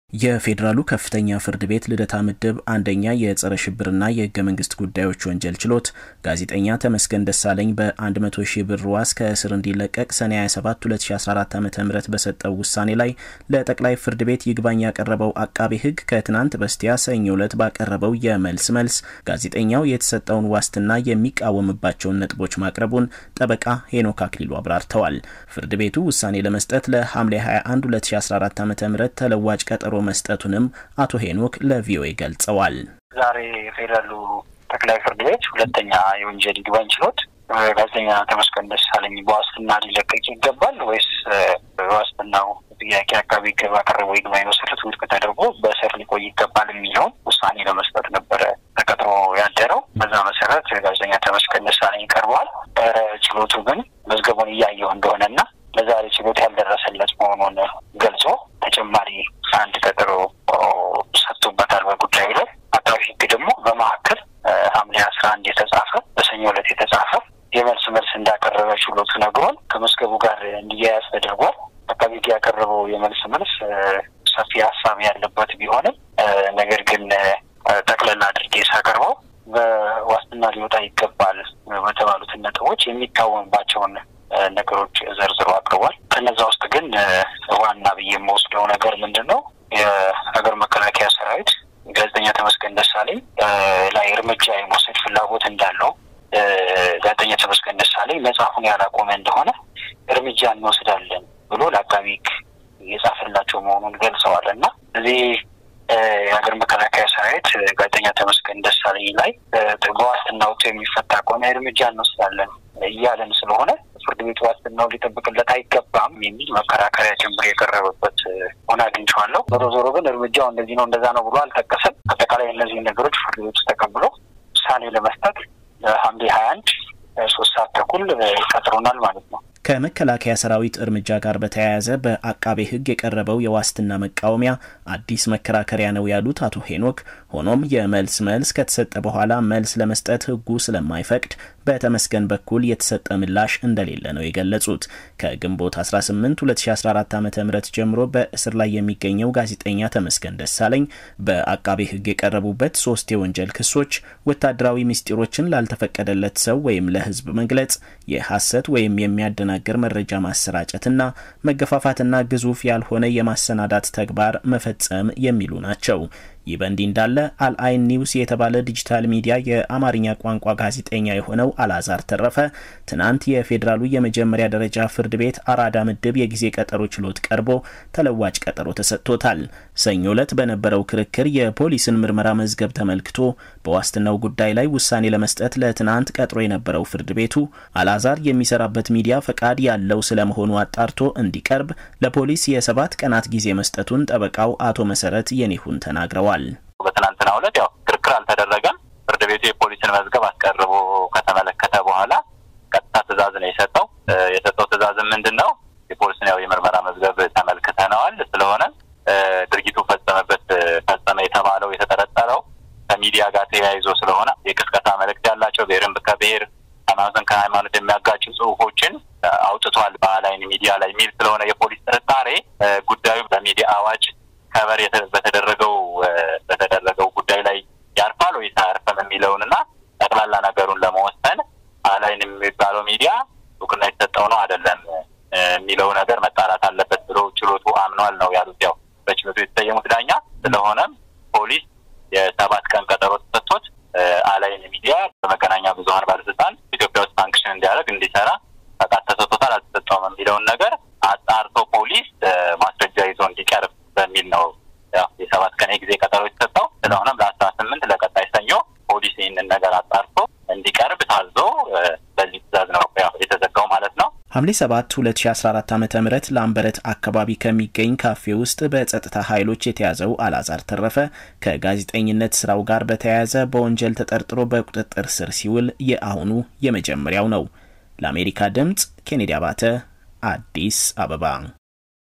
የፌዴራሉ ከፍተኛ ፍርድ ቤት ልደታ ምድብ አንደኛ የጸረ ሽብርና የህገ መንግስት ጉዳዮች ወንጀል ችሎት ጋዜጠኛ ተመስገን ደሳለኝ በ100 ሺህ ብር ዋስ ከእስር እንዲለቀቅ ሰኔ 27 2014 ዓ ም በሰጠው ውሳኔ ላይ ለጠቅላይ ፍርድ ቤት ይግባኝ ያቀረበው አቃቤ ህግ ከትናንት በስቲያ ሰኞ ዕለት ባቀረበው የመልስ መልስ ጋዜጠኛው የተሰጠውን ዋስትና የሚቃወምባቸውን ነጥቦች ማቅረቡን ጠበቃ ሄኖክ አክሊሉ አብራርተዋል። ፍርድ ቤቱ ውሳኔ ለመስጠት ለሐምሌ 21 2014 ዓ ም ተለዋጭ ቀጠሮ መስጠቱንም አቶ ሄኖክ ለቪኦኤ ገልጸዋል። ዛሬ የፌዴራሉ ጠቅላይ ፍርድ ቤት ሁለተኛ የወንጀል ይግባኝ ችሎት ጋዜጠኛ ተመስገን ደሳለኝ በዋስትና ሊለቀቅ ይገባል ወይስ ዋስትናው ጥያቄ አቃቤ ሕግ ባቀረበው ይግባኝ መሰረት ውድቅ ተደርጎ በእስር ሊቆይ ይገባል የሚለውን ውሳኔ ለመስጠት ነበረ ተቀጥሮ ያደረው። በዛ መሰረት ጋዜጠኛ ተመስገን ደሳለኝ ቀርበዋል። ችሎቱ ግን መዝገቡን እያየው እንደሆነና ለዛሬ ችሎት ያልደረሰለት መሆኑን ገልጾ ተጨማሪ አንድ ቀጠሮ ሰጥቶበታል። በጉዳዩ ላይ አቃቤ ሕግ ደግሞ በመካከል ሐምሌ አስራ አንድ የተጻፈ በሰኞ ዕለት የተጻፈ የመልስ መልስ እንዳቀረበ ችሎቱ ነግሮን ከመዝገቡ ጋር እንዲያያዝ ተደርጓል። አቃቤ ሕግ ያቀረበው የመልስ መልስ ሰፊ ሀሳብ ያለበት ቢሆንም ነገር ግን ጠቅለል አድርጌ ሳቀርበው በዋስትና ሊወጣ ይገባል በተባሉትን ነጥቦች የሚቃወምባቸውን ነገሮች ዘርዝሮ አቅርቧል። ከነዛ ውስጥ ግን ዋና ብዬ የምወስደው ነገር ምንድን ነው? የሀገር መከላከያ ሰራዊት ጋዜጠኛ ተመስገን ደሳለኝ ላይ እርምጃ የመውሰድ ፍላጎት እንዳለው ጋዜጠኛ ተመስገን ደሳለኝ መጽሐፉን ያላቆመ እንደሆነ እርምጃ እንወስዳለን ብሎ ለአቃቤ ሕግ የጻፈላቸው መሆኑን ገልጸዋል እና እዚህ የሀገር መከላከያ ሰራዊት ጋዜጠኛ ተመስገን ደሳለኝ ላይ በዋስትና ወጥቶ የሚፈታ ከሆነ እርምጃ እንወስዳለን እያለን ስለሆነ ፍርድ ቤቱ ዋስትናው ሊጠብቅለት አይገባም የሚል መከራከሪያ ጭምር የቀረበበት ሆነ አግኝቼዋለሁ። ዞሮ ዞሮ ግን እርምጃው እንደዚህ ነው እንደዛ ነው ብሎ አልጠቀሰም። አጠቃላይ እነዚህ ነገሮች ፍርድ ቤቱ ተቀብሎ ውሳኔ ለመስጠት ለሐምሌ ሀያ አንድ ሶስት ሰዓት ተኩል ቀጥሮናል ማለት ነው። ከመከላከያ ሰራዊት እርምጃ ጋር በተያያዘ በአቃቤ ሕግ የቀረበው የዋስትና መቃወሚያ አዲስ መከራከሪያ ነው ያሉት አቶ ሄኖክ፣ ሆኖም የመልስ መልስ ከተሰጠ በኋላ መልስ ለመስጠት ሕጉ ስለማይፈቅድ በተመስገን በኩል የተሰጠ ምላሽ እንደሌለ ነው የገለጹት። ከግንቦት 18 2014 ዓ ም ጀምሮ በእስር ላይ የሚገኘው ጋዜጠኛ ተመስገን ደሳለኝ በአቃቤ ሕግ የቀረቡበት ሶስት የወንጀል ክሶች ወታደራዊ ምስጢሮችን ላልተፈቀደለት ሰው ወይም ለሕዝብ መግለጽ፣ የሐሰት ወይም የሚያደናግር መረጃ ማሰራጨትና መገፋፋትና ግዙፍ ያልሆነ የማሰናዳት ተግባር መፈጸም የሚሉ ናቸው። ይህ በእንዲህ እንዳለ አልአይን ኒውስ የተባለ ዲጂታል ሚዲያ የአማርኛ ቋንቋ ጋዜጠኛ የሆነው አላዛር ተረፈ ትናንት የፌዴራሉ የመጀመሪያ ደረጃ ፍርድ ቤት አራዳ ምድብ የጊዜ ቀጠሮ ችሎት ቀርቦ ተለዋጭ ቀጠሮ ተሰጥቶታል። ሰኞ ዕለት በነበረው ክርክር የፖሊስን ምርመራ መዝገብ ተመልክቶ በዋስትናው ጉዳይ ላይ ውሳኔ ለመስጠት ለትናንት ቀጥሮ የነበረው ፍርድ ቤቱ አላዛር የሚሰራበት ሚዲያ ፈቃድ ያለው ስለመሆኑ አጣርቶ እንዲቀርብ ለፖሊስ የሰባት ቀናት ጊዜ መስጠቱን ጠበቃው አቶ መሰረት የኔሁን ተናግረዋል። በትናንትናው ዕለት ያው ክርክር አልተደረገም። ፍርድ ቤቱ የፖሊስን መዝገብ አስቀርቦ ከተመለከተ በኋላ ቀጥታ ትዕዛዝ ነው የሰጠው። የሰጠው ትዕዛዝም ምንድን ነው? የፖሊስን ያው የምርመራ መዝገብ ተመልክተነዋል። ስለሆነ ድርጊቱ ፈጸመበት ፈጸመ የተባለው የተጠረጠረው ከሚዲያ ጋር ተያይዞ ስለሆነ የቅስቀሳ መልእክት ያላቸው ብሔርን ከብሔር ሃይማኖትን ከሃይማኖት የሚያጋጩ ጽሁፎችን አውጥቷል በአላይን ሚዲያ ላይ የሚል ስለሆነ የፖሊስ ጥርጣሬ ጉዳዩ በሚዲያ አዋጅ ከበር በተደረገው በተደረገው ጉዳይ ላይ ያርፋል ወይስ አያርፍም የሚለውን እና ጠቅላላ ነገሩን ለመወሰን አላይን የሚባለው ሚዲያ እውቅና የተሰጠው ነው አይደለም የሚለው ነገር መጣራት አለበት ብሎ ችሎቱ አምኗል ነው ያሉት። ያው በችሎቱ የተሰየሙት ዳኛ። ስለሆነም ፖሊስ የሰባት ቀን ቀጠሮ ተሰጥቶት አላይን ሚዲያ በመገናኛ ብዙኃን ባለስልጣን ኢትዮጵያ ውስጥ ፋንክሽን እንዲያደርግ እንዲሰራ ፈቃድ ተሰጥቶታል አልተሰጠውም የሚለውን ነገር አጣርቶ ፖሊስ ማስረጃ ይዞ እንዲቀርብ በሚል ነው ያው የሰባት ቀን የጊዜ ቀጠሮ የተሰጠው። ስለሆነም ለአስራ ስምንት ለቀጣይ ሰኞ ፖሊስ ይህንን ነገር አጣርቶ እንዲቀርብ ታዞ በዚህ ትዕዛዝ ነው ያው የተዘጋው ማለት ነው። ሐምሌ 7 2014 ዓ ም ላምበረት አካባቢ ከሚገኝ ካፌ ውስጥ በጸጥታ ኃይሎች የተያዘው አላዛር ተረፈ ከጋዜጠኝነት ስራው ጋር በተያያዘ በወንጀል ተጠርጥሮ በቁጥጥር ስር ሲውል የአሁኑ የመጀመሪያው ነው። ለአሜሪካ ድምፅ ኬኔዲ አባተ አዲስ አበባ